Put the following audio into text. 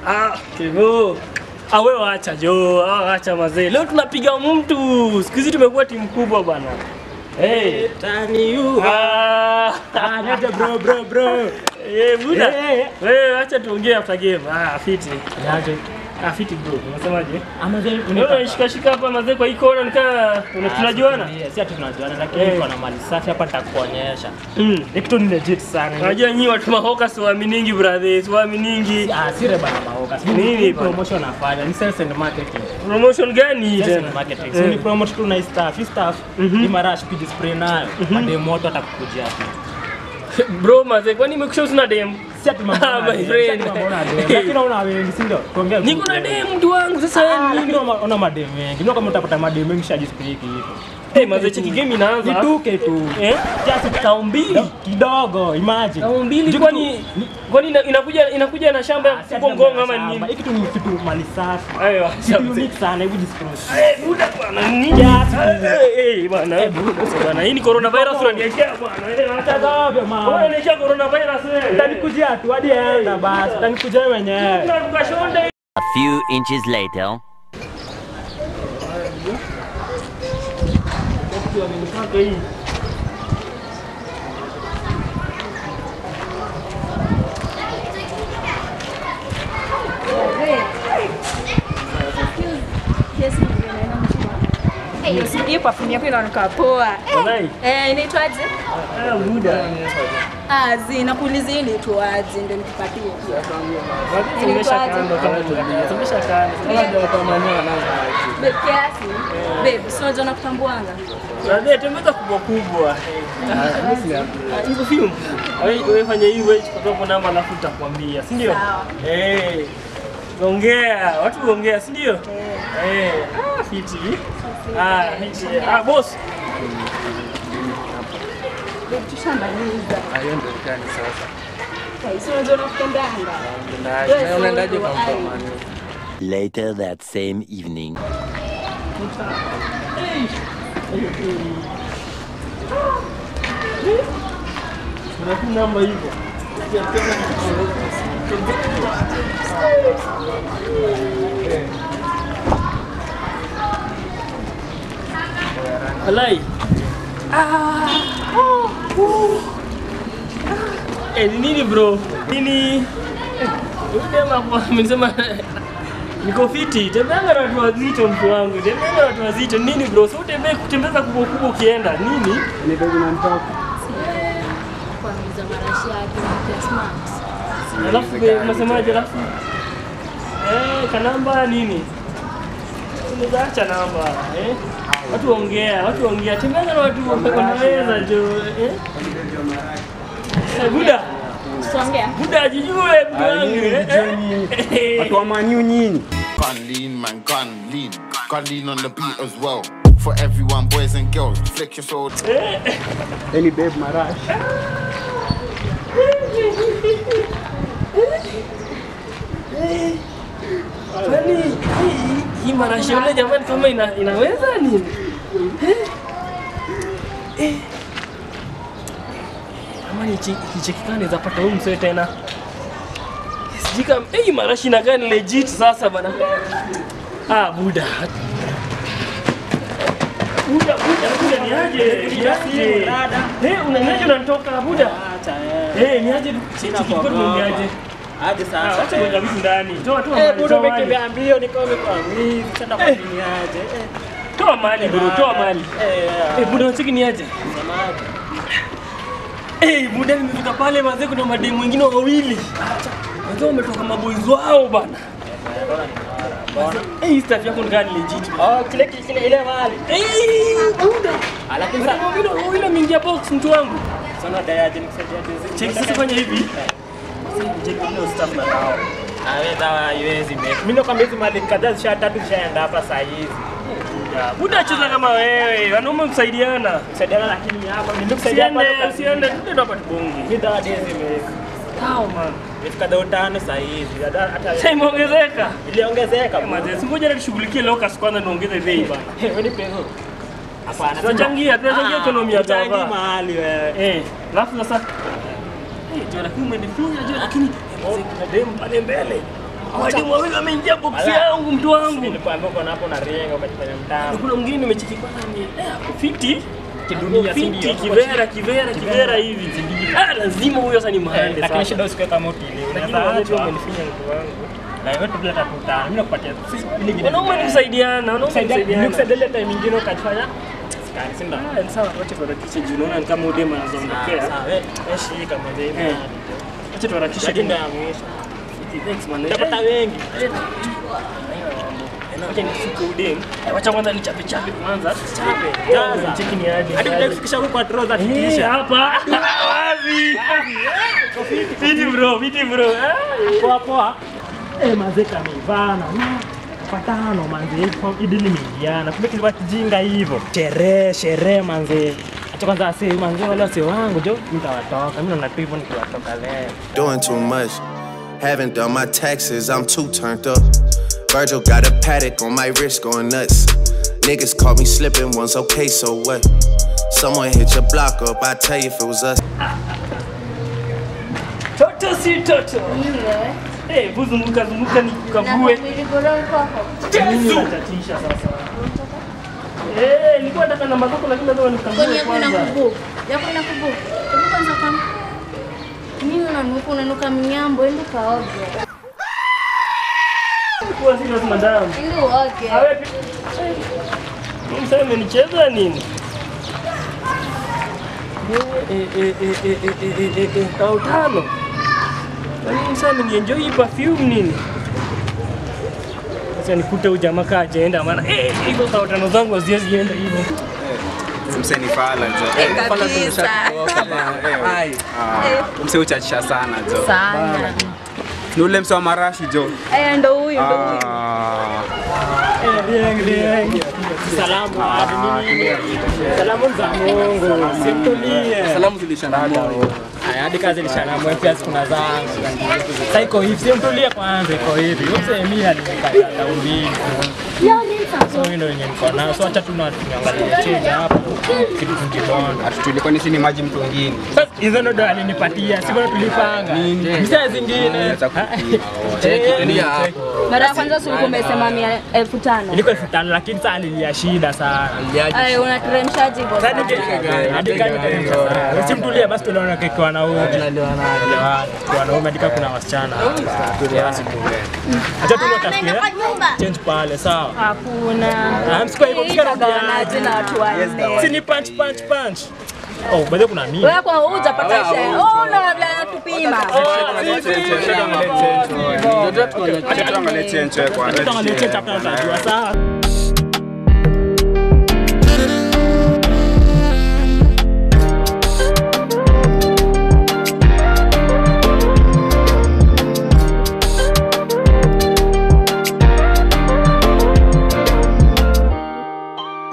Ah, Kevo. Ah, wewe acha jo, ah, acha mazee. Leo tunapiga mtu. Siku hizi tumekuwa timu kubwa bana. Hey. Tani yu. Ah. Ah, niaje bro bro bro. Eh, buda. Eh, eh. Wewe acha tuongee after game. Ah, fiti. Niaje. Ah, fiti bro. Unasemaje? Ama zile Wewe unashika shika hapa mazee kwa hii kona nikaa una- tunajuana? Si ati tunajuana lakini Eh. niko na mali safi hapa nitakuonyesha. Mm. Ni kitu ni legit sana. Unajua nyinyi watu mahoka siwaaminingi brother, siwaaminingi. Ah, sire bana maoka. Si Nini ni bana? promotion nafanya. Ni sales and marketing. Promotion gani hii Sales tena? and marketing. Eh. So ni promote tu na hii staff. Hii staff ni marash kujispray nayo. Mademo moto atakukujia tu. Bro mazee, kwani imekusha usina dem? Si ati mambo Ah, na my dem, friend. si ati mambo na dem. Lakini unaona wengi si ndio? Tuongea tu Niko na ukweli. dem mtu wangu sasa Ah, wewe lakini una- una mademu wengi. Ndio kama utapata mademu wengi shajispray hiki hivyo. Eh, mazee cheki game inaanza. Vituke tu. Eh? Just Tao mbili. kidogo, imagine. Tao mbili Juu kwani kitu- kwani ina- inakuja inakuja na shamba ya Ah, si ati kuko ngongo ama shamba. nini? Hiki tu ni kitu mali safi. Ayo, Kitu unique sana hivi disclose. Eh, buda bwana, nini? Yes. Eh, eh, bwana, eh, buda bwana, hii ni coronavirus unaniwekea bwana. Eh, acha Tazama Wewe man. unaniwekea coronavirus wewe. Utanikujia tu hadi enda basi. Utanikujia wewe mwenyewe. Unaruka shonde. A few inches later. Amenipaka hii. Hiyo perfume yako inaonekana poa. Eh, Walai. Eh, inaitwaje? Ah, buda. Ah, zi nakuuliza hii inaitwaje ndio nikupatie. Tumesha kando kama tulia. Tumesha kando. Kama ndio kwa maneno wanaanza. Babe kiasi. Babe, si unajua nakutambuanga. Brother, tembeza kubwa kubwa. Ah, Hizo film. Wewe wewe fanya hii wewe chukua hapo namba alafu utakwambia, si ndio? Sawa. Eh. Ongea, watu ongea, si ndio? Eh. Ah, fiti. Ah, fiti. Ah, boss. Babe, tushamaliza. Hiyo ndio gani sasa? Okay, si unajua nakutambuanga. Na unaendaje kwa mfano? Later that same evening. Unakuwa namba hivyo. Alai. Ah. Oh. Oh. Eh, ni nini bro? Nini? Unasema kwa amesema niko fiti. Tembeanga na watu wazito mtu wangu. Tembeanga na watu wazito. Nini bro? Sio utembee kutembeza kubwa kubwa ukienda. Nini? Ni baby unanitoka. Kuangiza marashi yake na smart. Alafu be- unasemaje alafu? Eh, kanamba nini? Unaweza acha namba, eh? Watu waongea, watu waongea. Tembea na watu wanaweza jo, eh? Eh, Buda, Tuongea. Buda ajijue mtu wangu. eh, eh. Watu wa maniu nyinyi. Gun lean, man, gun lean. Gun lean on the beat as well. For everyone, boys and girls, flex your soul. Any babe marash. Kwani hii- hii marashi yule jamani kama ina, inaweza nini? Eh? Eh. Kama ni kichekikani zapata huyu msee tena. Sijui kama eh, hii marashi inakaa ni legit sasa bana. Ah, Buda. Buda, Buda, Buda ni aje? Ni aje? Eh, unaniaje unanitoka Buda? Eh, ni aje? Chikikoni ni aje? Hadi Ah, sasa. Acha kuweka vitu ndani. Toa toa Eh, mali, budo toa mali. umekimbia mbio niko kwa mimi. Sasa kwa nini aje? Eh. Toa mali bro, toa mali. Eh, Eh, buda unacheki ni aje? semaje? Eh, buda nimefika pale mazee kuna mademu wengine wawili. Wazee wametoka maboys wao bana. Eh, hii staff yako ndani legit. Oh, kile kile ile mali. Eh, buda. Ah, Lakini sasa Wawili wawili wameingia box mtu wangu. sana dayaje nikusaidia jinsi. Cheki sasa fanya hivi. Cheki ndio staff na nao. Ah, wewe dawa haiwezi mimi. Mimi nakwambia hizi mali kadhaa zisha tatu zishaenda hapa saa hizi. Ya, Buda cheza kama wewe, wanaume kusaidiana. Kusaidiana lakini hapa nilikusaidia hapa. Usiende, usiende, tuende hapa tubonge. Mimi dawa hizi imeweka. Sawa man. Imefika dao tano saa hizi. Hata hata Sasa imeongezeka. iliongezeka. Mazee, singoja na tushughulikie locus kwanza niongeze bei bana. Wewe ni pesa. Hapana. Tunachangia, tunachangia economy ya Changi gava. mahali wewe. Eh, alafu sasa eh, jo lakini umenifinya jo lakini eh, kuna demu pale mbele. Walimu wawili wameingia box yangu mtu wangu. Nilikwambia uko napo na renga ukajifanya mtamu. Kuna mwingine nimecheki kwanza ni eh, ako fiti. Kidunia, Ako si fiti, ndio? kivera kivera kivera hivi. Ah, lazima huyo sasa ni mahali Lakini sasa. shida usikuwe kama utili. Lakini Unaweza wale tu achwa. wamenifinya mtu wangu. Na wewe tu bila takutana. Mimi nakupatia ili ingine. Wanaume ni kusaidiana, wanaume ni kusaidiana. Nikusaidia time nyingine ukajifanya skani si ndio? Ah, ni sawa, wacha tuharakishe juu naona ni kama udema anazoondokea. Sawa, eh, eh, shika mzee. Eh. Wacha tuharakishe Lakini juu. ndio ya mwisho. Thanks man. Utapata wengi. Wacha nifike udem. Eh, Wacha kwanza nichape chape kwanza. Chape. Jaza. Cheki ni aje. Hadi kuja kufikisha huko kwa trouser Eh, tikisha. hapa. Wapi? Viti bro, viti bro. Ah. Poa poa. Eh, manze kamevana. Patano manze, idi limeingiana. Kumbe kilikuwa kijinga hivyo. Sherehe, sherehe manze. Acha kwanza ase manze wale wase wangu jo, nitawatoka. Mimi naona tu hivyo nikiwatoka leo. Doing too much. Haven't done my taxes, I'm too turned up. Virgil got a paddock on my wrist going nuts. Niggas caught me slipping once, okay, so what? Someone hit your block up, I tell you if it was us. Toto si toto. Eh, hebu zunguka zunguka nikukavue. Nini unatatisha sasa? Eh, nilikuwa nataka namba zako lakini lazima nikukavue Kwenye kuna kwanza. kubu. Yako ina kubu. Hebu kwanza kama. Mimi unanuka unanuka mnyambo, ende kaoge. Kuwa serious madam. Ende uoge. Awe Msema amenicheza nini? Eh, eh, eh, eh, eh, eh, eh, eh, eh, tao tano. Yaani msema amenienjoy hii perfume nini? Sasa nikute huyu jamaa kaa hajaenda maana eh hizo tao tano zangu haziwezi enda hivyo. Mseni fala jo. Eh, kabisa. Mse uchachisha sana jo. Sana. Ni ule mse wa marashi jo. Eh, ndo huyu ndo huyu. Ah, Salamu. Salamu za Mungu. Simtulie. Salamu zilishana moyo. Haya, hadi kazi lishanamu pia kuna zangu. Sasa iko hivi, simtulie kwanza, iko hivi. Yose mimi alinikata taumini. So hii ndio yenye niko nayo. So acha tu na tuangalie chini hapa. Kitu kibona. Tulikuwa ni chini maji mtungini. Sasa hizo ndo alinipatia, si bado tulipanga. Msaa zingine. Za kupima. Eh, Tulia check. hapo. Mara ya kwanza ulikuwa umesema mia elfu tano. Ilikuwa elfu tano lakini sasa alilia shida sana. Ay, unateremshaje hivyo Sasa sana? nike- hadi kani teremsha sana. Usimtulie basi tunaona kwa wanaume. Kwa wanaume hadi kama kuna wasichana. Acha tu natafutie. Change pale sawa. Hakuna. Ah, msikuwa hivyo Hii msikuwa itagawanaje na watu wanne? Si ni punch punch punch. Oh, bado kuna mimi. Wewe kwa hujapata share. Oh, na labda natupima. Tuangalie chenche kwanza. Tuangalie change hapa utajua sawa.